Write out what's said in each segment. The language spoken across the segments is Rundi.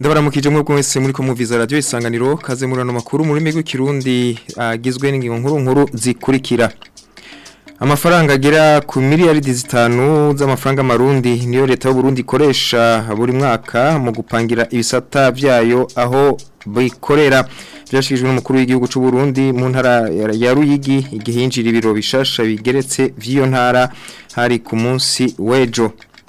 ndabaramukije mwebwe mwese muri ko muviza radio isanganiro kaze murano makuru muri migwi kirundi agizwe n'ingingo nkuru nkuru zikurikira amafaranga agera ku miliyaridi zitanu z'amafaranga marundi niyo leta y'u Burundi ikoresha buri mwaka mu gupangira ibisata vyayo aho bikorera byashikijwe n'umukuru w'igihugu cy'u Burundi mu ntara ya Ruyigi igihe yinjira ibiro bishasha bigeretse vy'iyo ntara hari ku munsi wejo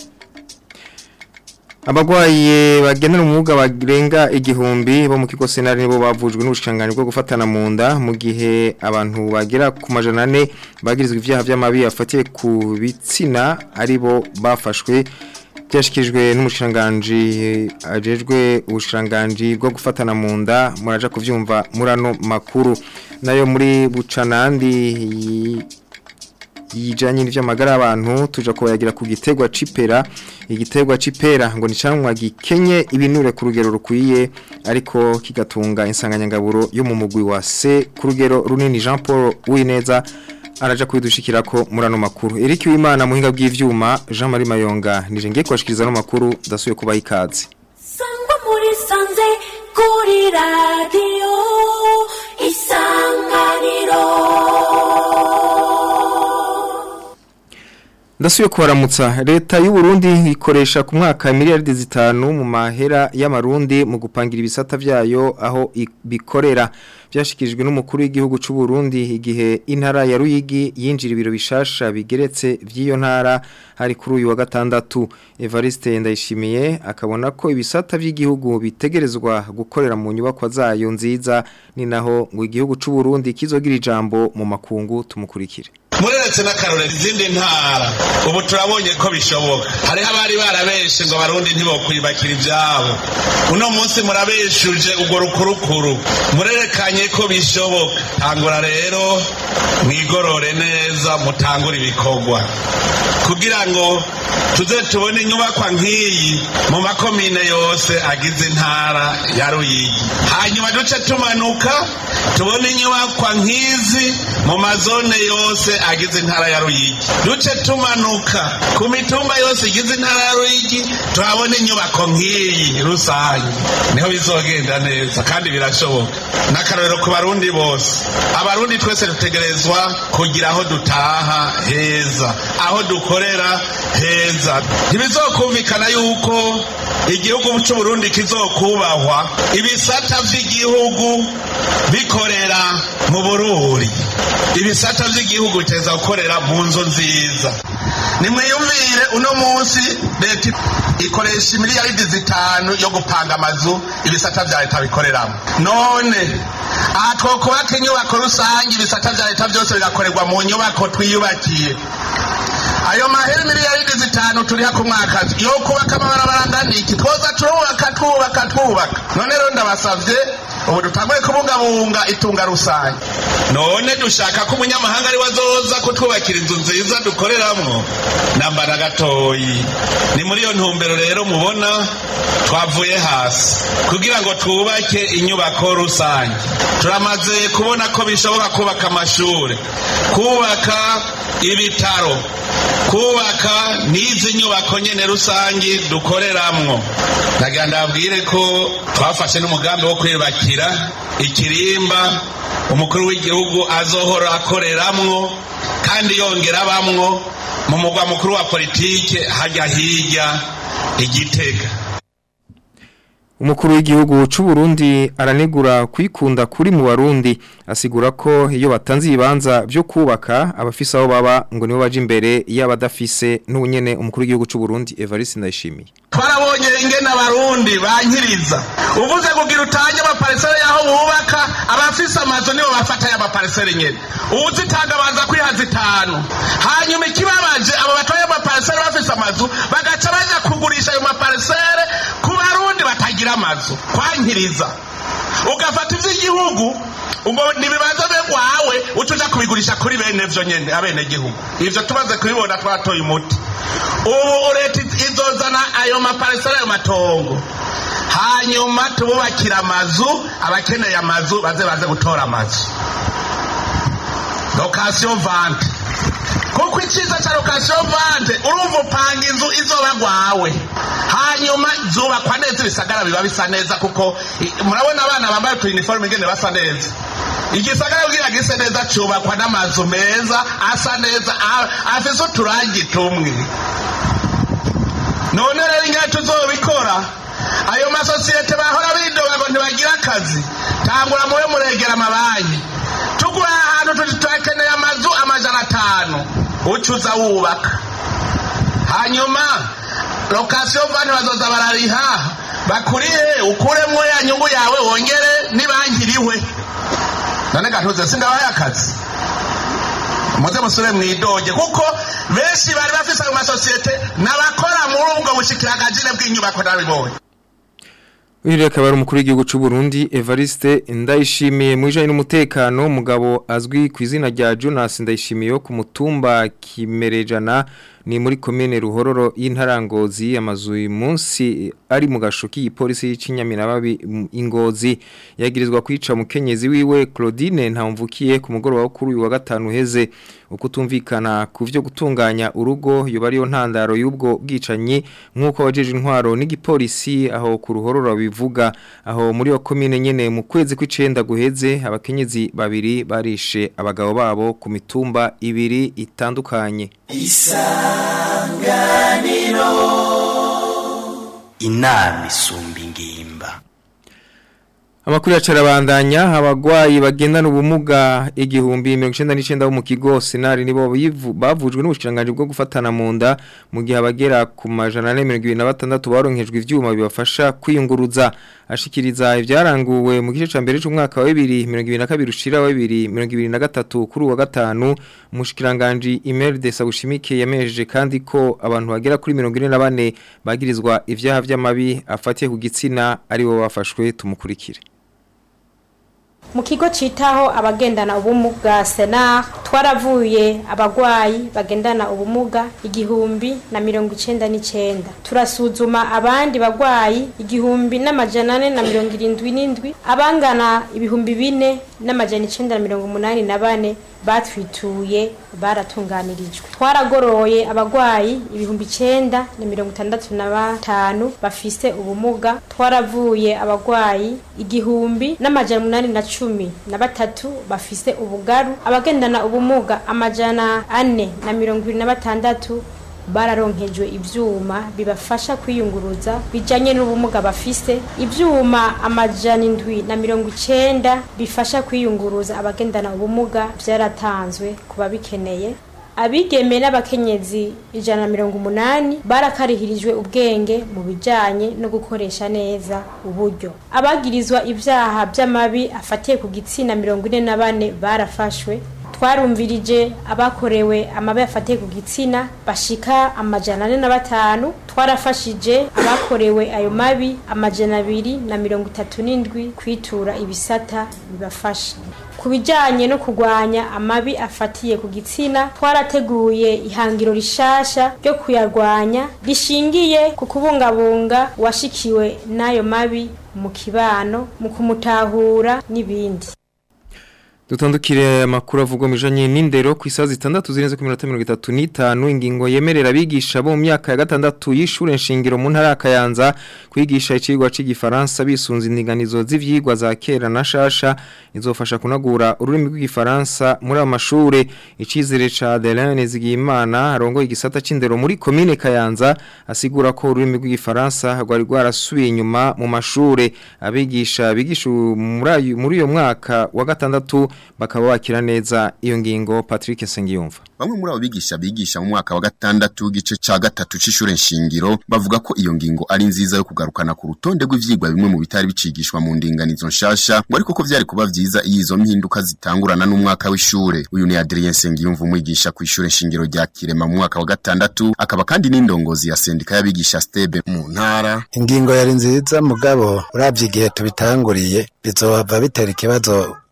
Abagwaye bagenera umwuga barenga igihumbi bo mu kigo senari nibo bavujwe n'ubushikanganje bwo gufatana mu nda mu gihe abantu bagera ku majana ane bagirizwa ivyaha vy'amabi afatiye ku bitsina aribo bafashwe byashikijwe n'umushikanganje ajejwe ubushikanganje bwo gufatana mu nda muraja kuvyumva murano makuru nayo muri bucanandi yijanye n'ivy'amagara y'abantu tuja kubayagira ku gitegwa cipera igitegwa cipera ngo nicamwa gikenye ibinure ku rugero rukwiye ariko kigatunga insanganyangaburo yo mu mugwi wa C ku rugero runini Jean Paul Wineza araja kwidushikirako murano makuru Eric Wimana muhinga bw'ivyuma Jean Marie Mayonga nije ngiye kwashikiriza no makuru dasuye kubaha ikaze Sangwa muri sanze kuri radio isanganiro Ndasuye kubaramutsa leta y'u Burundi ikoresha ku mwaka miliyaridi zitanu mu mahera y'amarundi mu gupangira ibisata vyayo aho bikorera byashikijwe n'umukuru w'igihugu cy'u Burundi igihe intara ya Ruyigi yinjira ibiro bishasha bigeretse vy'iyo ntara hari kuri uyu wa gatandatu Evariste Ndayishimiye akabona ko ibisata vy'igihugu bitegerezwa gukorera mu nyubako zayo nziza ni naho ngo igihugu cy'u Burundi kizogira ijambo mu makungu tumukurikire mureretse n'akarorero izindi ntara ubu turabonye ko bishoboka hariho abari barabeshe ngo abarundi ntibokwibakira ibyabo uno munsi murabeshuje urwo rukurukuru murerekanye ko bishoboka tangura rero mwigorore neza mutangure ibikorwa kugira ngo tuze tubone inyubakwa nk'iyi mu makomine yose agize intara ya ruyigi hanyuma duce tumanuka tubone inyubakwa nk'izi mu mazone yose agize intara ya ruyigi duce tumanuka ku mitumba yose igize intara ya ruyigi tuhabone inyubako nk'iyi rusange niho bizogenda neza kandi birashoboka n'akarorero ku barundi bose abarundi twese dutegerezwa kugira aho dutaha heza aho dukorera heza ntibizokumvikana yuko igihugu cy'uburundi kizokubahwa ibisata vy'igihugu bikorera mu bururi ibisata vy'igihugu biteza gukorera mu nzu nziza nimwiyumvire uno munsi leta ikoresha imiliyaridi zitanu yo gupanga amazu ibisata vya leta bikoreramo none aha twokubaka inyubako rusange ibisata vya leta vyose bigakorerwa mu nyubako twiyubakiye ayo mahera miliyaridi zitanu turiha ku mwaka yo kubaka amabarabara angana iki twoza turubaka twubaka twubaka none rero ndabasavye ubu dutangure kubungabunga itunga rusange none dushaka ko umunyamahanga ari wazoza kutwubakira inzu nziza dukoreramwo nambara gatoyi ni muri iyo ntumbero rero mubona twavuye hasi kugira ngo twubake inyubako rusange turamaze kubona ko bishoboka kubaka amashuri kubaka ibitaro kubaka n'izi nyubako nyene rusangi dukoreramwo ndagira ndabwire ko twafashe n'umugambi wo kwiyubakira ikirimba umukuru w'igihugu azohora akoreramwo kandi yongera abamwo mu mugwa mukuru wa politike hajya hirya igitega Umukuru w'igihugu cy'u Burundi aranegura kwikunda kuri mu Barundi asigura ko iyo batanze ibibanza byo kubaka abafise aho baba ngo nibo baje imbere y'abadafise n'ubunyene umukuru w'igihugu cy'u Burundi Evariste Ndayishimiye twarabonye ingene abarundi bankiriza uvuze kugira utanye amaparisere yaho bubaka abafise amazu nibo bafata y'amaparisere nyene uwuzitanga baza kwiha zitanu hanyuma ikibabaje abo batoye amaparisere bafise amazu bagaca baja kugurisha ayo maparisere ku barundi batagira amazu kwankiriza ugafata ivy'igihugu ngo nibibanza begwawe utuja kubigurisha kuri bene vyo nyene abene gihugu ivyo tumaze kubibona twatoye umuti ubu leta izozana ayo maparisera ayo matongo hanyuma tububakira amazu abakeneye amazu baze baze gutora amazu lokasiyo vante kuko icyiza cya lokasiyo vante urumva upanga inzu izoba gwawe hanyuma zubakwa neza ibisagara biba bisa neza kuko i- murabona abana bambaye utu uniforme ingene basa neza igisagara kugira gise neza cubakwa n'amazu meza asa neza a- afise uturangi tumwe none rero ingene tuzobikora ayo masosiyete bahora bidoga ngo ntibagira akazi tangura mube muregera amabanki tugura ahantu tuti turakeneye amazu amajana atanu ucuza wubaka hanyuma lokasiyo vani bazoza barariha bakurihe ukuremwo ya nyungu yawe wongere nibangiriwe none gatuze sindabaye akazi muze musubire mwidoge kuko benshi bari bafise ayo masosiyete n'abakora muri ubwo bushikirangajine bw'inyubako nabibonye Uyu akaba ari umukuru w'igihugu cy'u Burundi Evariste Ndayishimiye mu ijanye n'umutekano umugabo azwi ku izina rya Jonas Ndayishimiye wo ku mutumba Kimerejana ni muri komine Ruhororo y'intarangozi amazu uyu munsi ari mu gashoki ipolisi y'Ikinyaminababi mu- ingozi yagirizwa kwica mukenyezi wiwe Claudine ntamvukiye ku mugoroba wo kuri uyu wa gatanu heze ukutumvikana ku byo gutunganya urugo yoba ariyo ntandaro y'ubwo bwicanyi nk'uko wajeje intwaro n'igipolisi aho ku ruhororo bivuga aho muri yo komine nyene mu kwezi kw'icenda guheze abakenyezi babiri barishe abagabo babo ku mitumba ibiri itandukanye inama isumba ingimba Amakuru ya carabandanya abagwayi bagendana ubumuga igihumbi 1999 bo mu kigo Senari nibo bivu- bavujwe n'ubushikiranganje bwo gufatana mu nda mu gihe abagera ku majana 126 baronkejwe ivyuma bibafasha kwiyunguruza ashikiriza ivyaranguwe mu gice ca mbere c'umwaka wa 2022 ushira wa 2023 kuri uwa gatanu umushikiranganje Imer de Sabushimike yamejeje kandi ko abantu bagera kuri 44 bagirizwa ivyaha vy'amabi afatiye ku gitsina ari bo bafashwe tumukurikire mu kigo citaho abagendana ubumuga senar twaravuye abagwayi bagendana ubumuga igihumbi na mirongo icenda n'icenda turasuzuma abandi bagwayi igihumbi n'amajana ane na mirongo irindwi n'indwi abangana ibihumbi bine n'amajana icenda na mirongo umunani na bane batwituye baratunganirijwe twaragoroye abagwayi ibihumbi icenda na mirongo itandatu na batanu bafise ubumuga twaravuye abagwayi igihumbi n'amajana umunani na cumi na batatu bafise ubugaru abagendana ubumuga amajana ane na mirongo ibiri na batandatu bararonkejwe ivyuma bibafasha kwiyunguruza bijanye n'ubumuga bafise ivyuma amajana indwi na mirongo icenda bifasha kwiyunguruza abagendana ubumuga vyaratanzwe ku babikeneye abigeme n'abakenyezi ijana na mirongo umunani barakarihirijwe ubwenge mu bijanye no gukoresha neza uburyo abagirizwa ivyaha vy'amabi afatiye ku gitsina mirongo ine na bane barafashwe twarumvirije abakorewe amabi afatiye ku gitsina bashika amajana ane na batanu twarafashije abakorewe ayo mabi amajana abiri na mirongo itatu n'indwi kwitura ibisata bibafasha ku bijyanye no kurwanya amabi afatiye ku gitsina twarateguye ihangiro rishasha ryo kuyarwanya rishingiye ku kubungabunga uwashikiwe n'ayo mabi mu kibano mu kumutahura n'ibindi Dutandukire amakuru avugwa mijanye n'indero ku isaha zitandatu zirenze ku minota 35 ingingo yemerera abigisha bo mu myaka ya gatandatu y'ishure nshingiro mu ntara ya Kayanza kwigisha icigwa c'igifaransa bisunze indinganizo z'ivyigwa za kera na shasha izofasha kunagura ururimi rw'igifaransa muri amashure icizere ca Adeline Zigimana arongo igisata c'indero muri commune Kayanza asigura ko ururimi rw'igifaransa rwari rwarasubiye inyuma mu mashure abigisha bigisha muri ayo- muri uyo mwaka wa gatandatu bakaba bakira neza iyo ngingo Patrick Sengiyumva Bamwe muri abo bigisha bigisha mu mwaka wa gatandatu w'igice ca gatatu c'ishure nshingiro bavuga ko iyo ngingo ari nziza yo kugarukana ku rutonde rw'ivyigwa bimwe mu bitari bicigishwa mu ndinganizo nshasha ngo ariko ko vyari kuba vyiza iyo izo mpinduka zitangurana n'umwaka w'ishure uyu ni Adrien Sengiyumva umwigisha ku ishure nshingiro rya Kirema mu mwaka wa gatandatu akaba kandi n'indongozi ya sendika y'abigisha Stebe mu ntara ingingo yari nziza mugabo uravye igihe tubitanguriye bizohava bitera ikibazo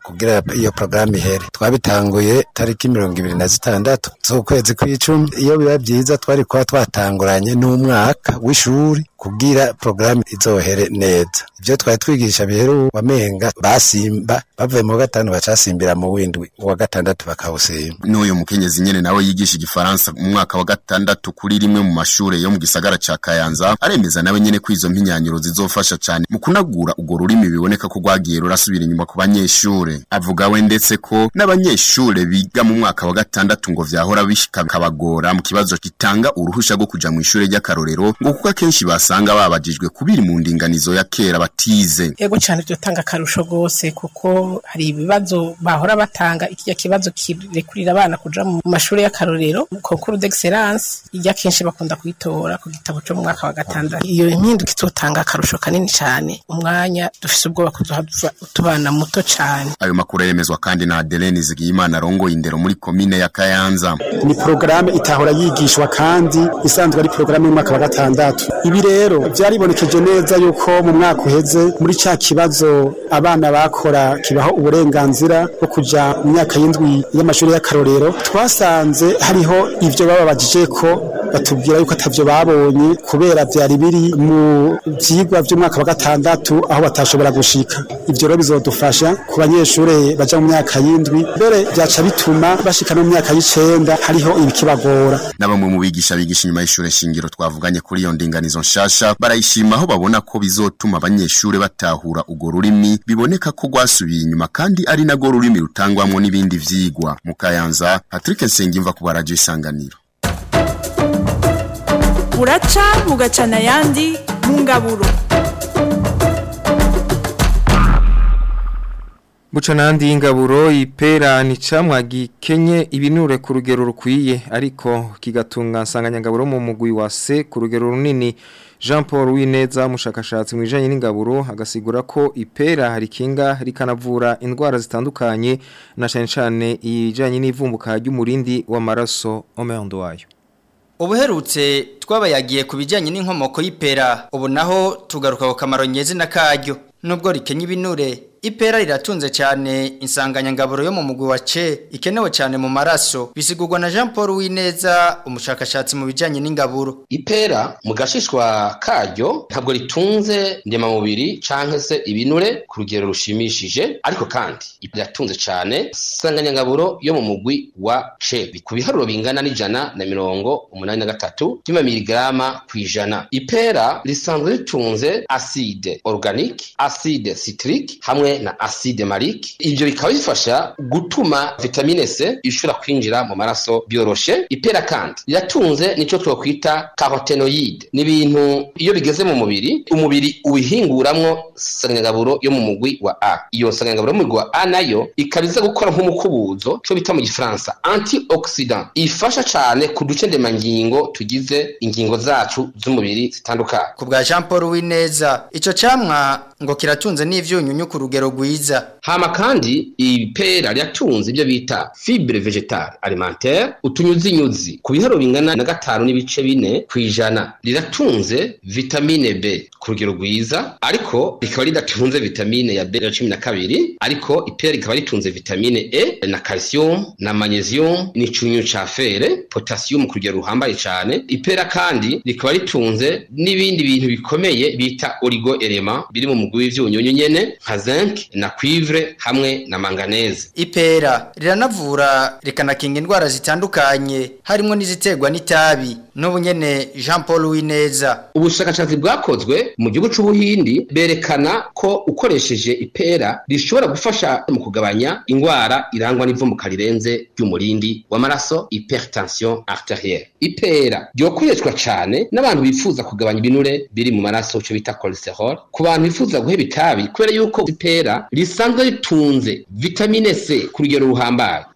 kugira iyo porogaramu ihere twabitanguye tariki mirongo ibiri na zitandatu z'ukwezi kw'icumi iyo biba byiza twari kuba twatanguranye n'umwaka w'ishuri kugira porogaramu izohere neza ibyo twari twigisha biheru wamenga basimba bavuye mu wa gatanu bacasimbira mu windwi uwa gatandatu bakawusimba n'uyu mukenyezi nyene nawe yigisha igifaransa mu mwaka wa gatandatu kuri rimwe mu mashure yo mu gisagara ca Kayanza aremeza nawe nyene ko izo mpinyanyuro zizofasha cane mu kunagura urwo rurimi biboneka ko rwagiye rurasubira inyuma ku banyeshure avuga we ndetse ko n'abanyeshure biga mu mwaka wa gatandatu ngo vyahora bishika kabagora mu kibazo gitanga uruhusha rwo kuja mu ishure ry'akarorero ngo kuko akenshi basanga babajijwe kubiri mu ndinganizo ya kera batize ego cyane dutanga akarusho rwose kuko hari ibibazo bahora batanga ikijya kibazo kirekurira abana kuja mu mashuri y'akarorero konkuru d'excellence ijya kenshi bakunda kuyitora ku gitabo cyo mu mwaka wa gatandatu iyo impinduka izotanga akarusho kanini cyane umwanya dufise ubwoba kuzohava utubana muto cyane ayo makuru yemezwa kandi na Adeline Zigiyimana arongoye indero muri komine ya Kayanza ni porogaramu itahora yigishwa kandi isanzwe ari porogaramu y'umwaka wa gatandatu ibi rero byaribonekeje neza yuko mu mwaka uheze muri cya kibazo abana bakora kibaho uburenganzira bwo kuja mu myaka y'indwi y'amashuri y'akarorero twasanze hariho ivyo bababajije ko batubwira yuko atavyo babonye kubera vyari biri mu vyigwa vy'umwaka wa gatandatu aho batashobora gushika ivyo rero bizodufasha ku banyeshure baja mu myaka y'indwi mbere vyaca bituma bashika no mu myaka y'icenda hariho ibikibagora na bamwe mu bigisha bigisha inyuma y'ishure shingiro twavuganye kuri iyo ndinganizo nshasha barayishima aho babona ko bizotuma abanyeshure batahura urwo rurimi biboneka ko rwasubiye inyuma kandi ari narwo rurimi rutangwamwo n'ibindi vyigwa mu Kayanza Patrick Nsengimva ku baradio isanganiro buraca bugacana ayandi mu ngaburo Buca nandi y'ingaburo ipera ni camwa gikenye ibinure ku rugero rukwiye ariko kigatunga nsanganyangaburo mu mugwi wa se ku rugero runini Jean Paul Wineza umushakashatsi mu bijanye n'ingaburo agasigura ko ipera hari kinga rikanavura indwara zitandukanye na cyane cyane ijanye n'ivumbuka ry'umurindi w'amaraso omeondo wayo Ubuherutse twabayagiye ku bijyanye n'inkomoko y'ipera ubu naho tugaruka ku kamaro nyezi na karyo nubwo rikenye ibinure ipera riratunze cyane insanganyangaburo yo mu mugwi wa ce ikenewe cyane mu maraso bisigurwa na Jean Paul Wineza umushakashatsi mu bijyanye n'ingaburo ipera mu gashishwa karyo ntabwo ritunze ndemamubiri canke se ibinure ku rugero rushimishije ariko kandi riratunze cyane insanganyangaburo yo mu mugwi wa ce ku biharuro bingana n'ijana na mirongo umunani na gatatu by'amamiligarama ku ijana ipera risanzwe ritunze acide organique acide citrique hamwe na acide malique ivyo bikaba bifasha gutuma vitamine C ishobora kwinjira mu maraso byoroshe ipera kandi riratunze nico twokwita carotenoid ni ibintu iyo bigeze mu mubiri umubiri ubihinguramwo sanganyagaburo yo mu mugwi wa A iyo sanganyagaburo yo mu mugwi wa A nayo ikaba iza gukora nk'umukubuzo cyo bita mu gifaransa antioxidant ifasha cane ku duce ndemangingo tugize ingingo zacu z'umubiri zitandukanye ku bwa Jean Paul Wineza ico camwa ngo kiratunze n'ivyunyunyu ku rugero rwiza hama kandi ipera ryatunze ibyo bita fibre vegetale alimentaire utunyuzinyuzi ku biharuro bingana na gatanu n'ibice bine ku ijana riratunze vitamine B ku rugero rwiza ariko rikaba ridatunze vitamine ya B ya cumi na kabiri ariko ipera rikaba ritunze vitamine E na calcium na magnesium n'icunyu ca fere potassium ku rugero ruhambaye cane ipera kandi rikaba ritunze n'ibindi bintu bikomeye bita oligo element biri mu mugwi w'ivyunyunyu nyene nka zinc na cuivre hamwe na manganese ipera riranavura rikanakinga indwara zitandukanye harimo n'iziterwa n'itabi n'ubu nyene Jean Paul Wineza ubushakashatsi bwakozwe mu gihugu c'ubuhindi berekana ko ukoresheje ipera rishobora gufasha mu kugabanya indwara irangwa n'ivumbuka rirenze ry'umurindi w'amaraso hypertension arterielle ipera ryokoreshwa cane n'abantu bifuza kugabanya ibinure biri mu maraso cyo bita cholesterol ku bantu bifuza guheba itabi kubera yuko ipera risanzwe ritunze vitamine C ku rugero ruhambaye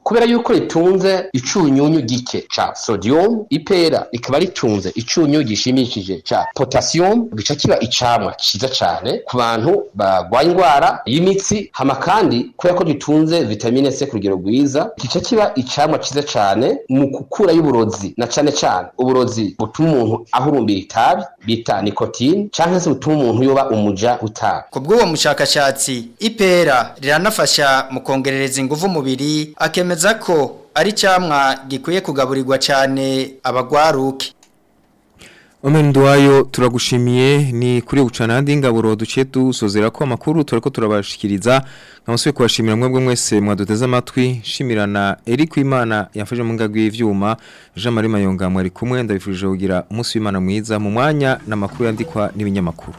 kubera yuko ritunze icunyunyu gike ca sodium ipera rikaba ritunze icunyunyu gishimishije ca potassium gica kiba icamwa ciza cane ku bantu bagwaye indwara y'imitsi hama kandi kubera ko gitunze vitamine C ku rugero rwiza gica kiba icamwa ciza cane mu gukura y'uburozi na cane cane uburozi butuma umuntu ahurumbira itabi bita nicotine canke se butuma umuntu yoba umuja utabi Ku bw'uwo mushakashatsi ipera riranafasha mu kongerereza ingufu umubiri akemeza ko ari camwa gikwiye kugaburirwa cyane abagwaruke Omenduwayo turagushimiye ni kuri ucanandi ngaburo duciye dusozera ko amakuru turako turabashikiriza nkamusuye kubashimira mwebwe mwese mwaduteze amatwi shimirana Eric Imana yafashe mu ngagwi y'ivyuma Jean Marie Mayonga mwari kumwe ndabifurije kugira umunsi w'Imana mwiza mu mwanya n'amakuru yandikwa n'ibinyamakuru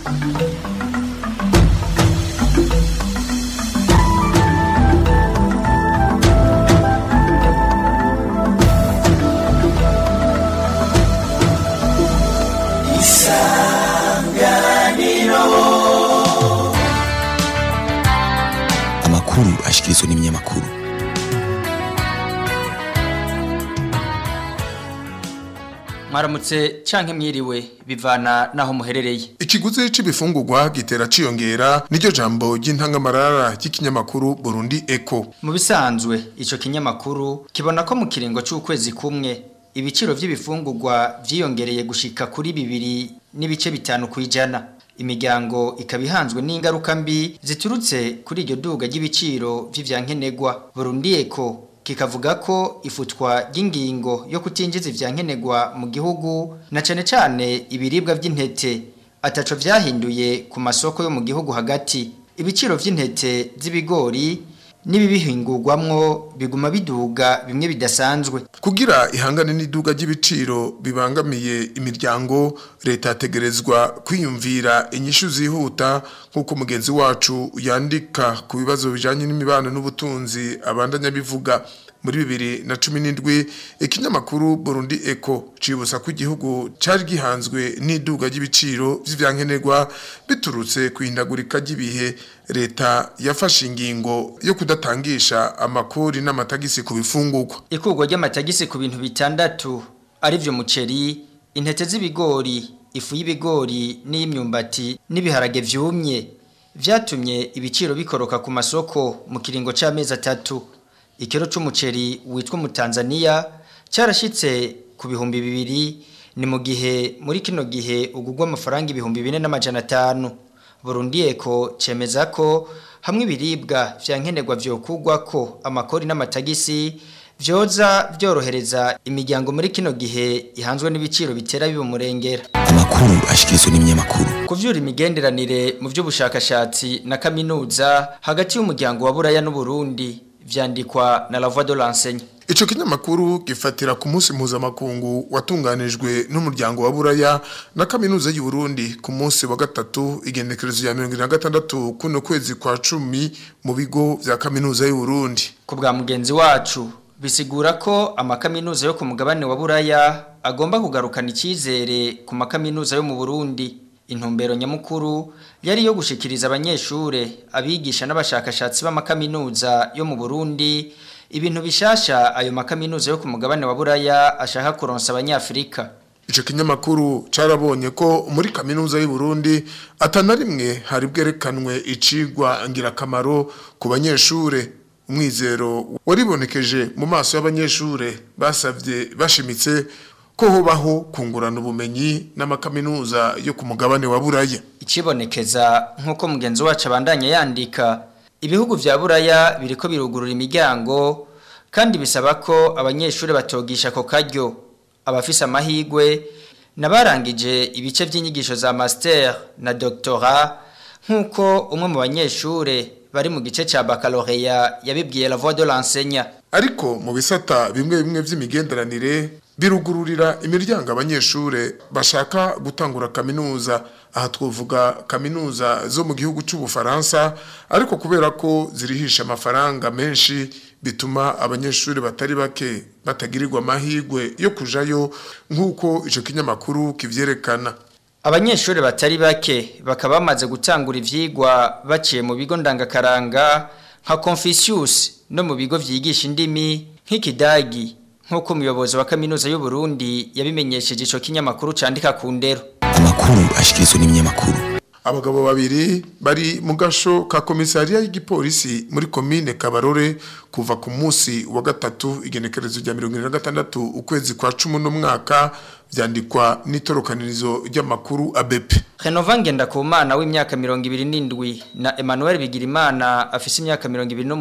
amakuru ashikirizwa n'ibinyamakuru mwaramutse canke mwiriwe bivana naho muherereye Ikiguzi c'ibifungurwa gitera ciyongera niryo jambo ry'intangamarara ry'ikinyamakuru Burundi Echo. mu bisanzwe ico kinyamakuru kibona ko mu kiringo c'ukwezi kumwe ibiciro vy'ibifungurwa vyiyongereye gushika kuri bibiri n'ibice bitanu kwijana imiryango ikaba ihanzwe n'ingaruka mbi ziturutse kuri iryo duga ry'ibiciro vy'ivyankenegwa Burundi Echo kikavuga ko ifutwa ry'ingingo yo kutinjiza ivyankenegwa mu gihugu na cane cane ibiribwa vy'intete ataco vyahinduye ku masoko yo mu gihugu hagati ibiciro vy'intete z'ibigori n'ibibihingurwamwo biguma biduga bimwe bidasanzwe Kugira ihangane n'iduga ry'ibiciro bibangamiye imiryango leta yategerezwa kwiyumvira inyishu zihuta nk'uko mugenzi wacu yandika ku bibazo bijanye n'imibano n'ubutunzi abandanya bivuga muri bibiri na cumi n'indwi ikinyamakuru Burundi Echo cibutsa ko igihugu cari gihanzwe n'iduga ry'ibiciro vy'ivyankenerwa biturutse kwihindagurika ry'ibihe leta yafashe ingingo yo kudatangisha amakori n'amatagisi ku bifungurwa ikurwa ry'amatagisi ku bintu bitandatu arivyo muceri intete z'ibigori ifu y'ibigori n'iy'imyumbati n'ibiharage vyumye vyatumye ibiciro bikoroka ku masoko mu kiringo c'amezi atatu ikiro c'umuceri witwa mu Tanzania carashitse ku bihumbi bibiri ni mu gihe muri kino gihe ugugwa amafaranga ibihumbi bine n'amajana atanu Burundi Eko cemeza ko hamwe ibiribwa vyankenerwa vyokugwa ko amakori n'amatagisi vyoza vyorohereza imiryango muri kino gihe ihanzwe n'ibiciro bitera bibumurengera amakuru ashikirizwa n'ibinyamakuru kuvyura imigenderanire mu vy'ubushakashatsi na kaminuza hagati y'umuryango wa Buraya n'Uburundi vyandikwa na La Voix de l'Enseigne Ico kinyamakuru gifatira ku munsi mpuzamakungu watunganijwe n'umuryango wa Buraya na kaminuza y'u Burundi ku munsi wa gatatu igenekerezo ya 2026 kuno kwezi kwa cumi mu bigo vya kaminuza y'u Burundi. ku bwa mugenzi wacu bisigura ko amakaminuza yo ku mugabane wa Buraya agomba kugarukana icyizere ku makaminuza yo mu Burundi intumbero nyamukuru yari yo gushikiriza abanyeshure abigisha n'abashakashatsi b'amakaminuza yo mu Burundi ibintu bishasha ayo makaminuza yo ku mugabane wa Buraya ashaka kuronsa abanyafrika Ico kinyamakuru carabonye ko muri kaminuza y'u Burundi atana rimwe hari bwerekanwe icigwa ngirakamaro ku banyeshure umwizero waribonekeje mu maso y'abanyeshure basavye bashimitse ko hobaho kungurana ubumenyi n'amakaminuza yo ku mugabane wa Buraya ikibonekeza nk'uko mugenzi wacu abandanya yandika ibihugu vya buraya biriko birugurura imiryango kandi bisaba ko abanyeshuri batogisha ako karyo abafise amahigwe nabarangije ibice vy'inyigisho za master na doctorat nk'uko umwe mu banyeshure bari mu gice ca baccalauréat yabibwiye la voix de l'enseignant ariko mu bisata bimwe bimwe vy'imigenderanire birugururira imiryango abanyeshure bashaka gutangura kaminuza aha twovuga kaminuza zo mu gihugu c'ubufaransa ariko kubera ko zirihisha amafaranga menshi bituma abanyeshuri batari bake batagirirwa amahirwe yo kujayo nk'uko ico kinyamakuru kivyerekana abanyeshuri batari bake bakaba bamaze gutangura ivyigwa baciye mu bigo ndangakaranga nka Confucius no mu bigo vyigisha indimi nk'ikidagi nk'uko umuyobozi wa kaminuza y'u Burundi yabimenyesheje ico kinyamakuru candika ku ndero amakuru ashikirizwa n'ibinyamakuru abagabo babiri bari mu gasho ka komisariya y'igipolisi muri komine Kabarore kuva ku munsi wa gatatu igenekerezo rya 2026 ukwezi kwa 10 n'umwaka vyandikwa n'itorokanirizo ry'amakuru ABP Renova Ngendakumana w'imyaka 27 na Emmanuel Bigirimana afise imyaka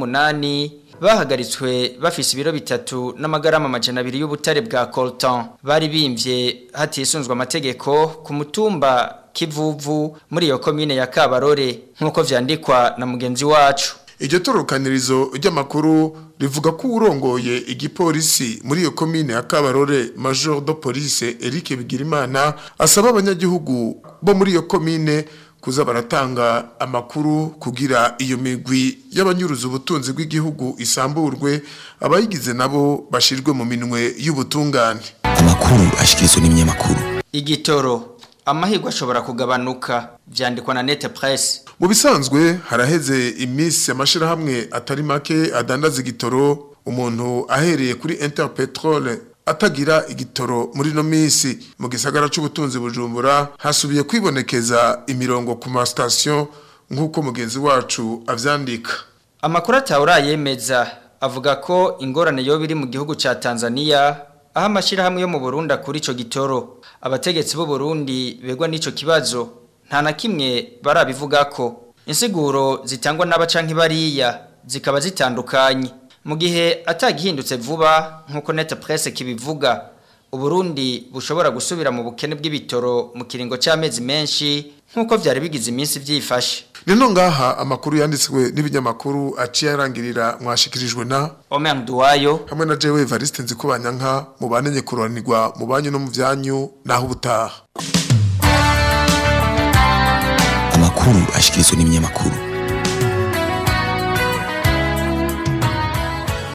28 bahagaritswe bafise ibiro bitatu n'amagarama amajana abiri y'ubutare bwa coltan bari bimvye hatisunzwe amategeko ku mutumba kivuvu muri iyo komine ya Kabarore nk'uko vyandikwa na mugenzi wacu iryo torokanirizo ry'amakuru rivuga ko urongoye igipolisi muri iyo komine ya Kabarore Major de Police Eric Bigirimana asaba abanyagihugu bo muri iyo komine kuza baratanga amakuru kugira iyo migwi y'abanyuruza ubutunzi bw'igihugu isamburwe abayigize nabo bashirwe mu minwe y'ubutungane amakuru ashikirizwa n'ibinyamakuru igitoro amahirwe ashobora kugabanuka vyandikwa na Net Press mu bisanzwe haraheze iminsi amashirahamwe atari make adandaza igitoro umuntu ahereye kuri Interpetrol atagira igitoro muri no minsi mu gisagara c'ubutunzi bujumbura hasubiye kwibonekeza imirongo ku ma station nk'uko mugenzi wacu avyandika amakuru atawura yemeza avuga ko ingorane yo biri mu gihugu ca Tanzania aho amashirahamwe yo mu Burundi kuri ico gitoro abategetsi b'u Burundi begwa n'ico kibazo nta na kimwe barabivuga ko insiguro zitangwa n'abacanki bariya zikaba zitandukanye mu gihe atagihindutse vuba nk'uko net presse kibivuga uburundi bushobora gusubira mu bukene bw'ibitoro mu kiringo c'amezi menshi nk'uko vyari bigize iminsi vyifashe nino ngaha amakuru yanditswe n'ibinyamakuru aciye arangirira mwashikirijwe na Omer Duwayo hamwe na Jewe Evariste Nzikubanyanka mubanenye kuranirwa mu banyu no mu vyanyu naho ubutaha amakuru ashikirizwa n'ibinyamakuru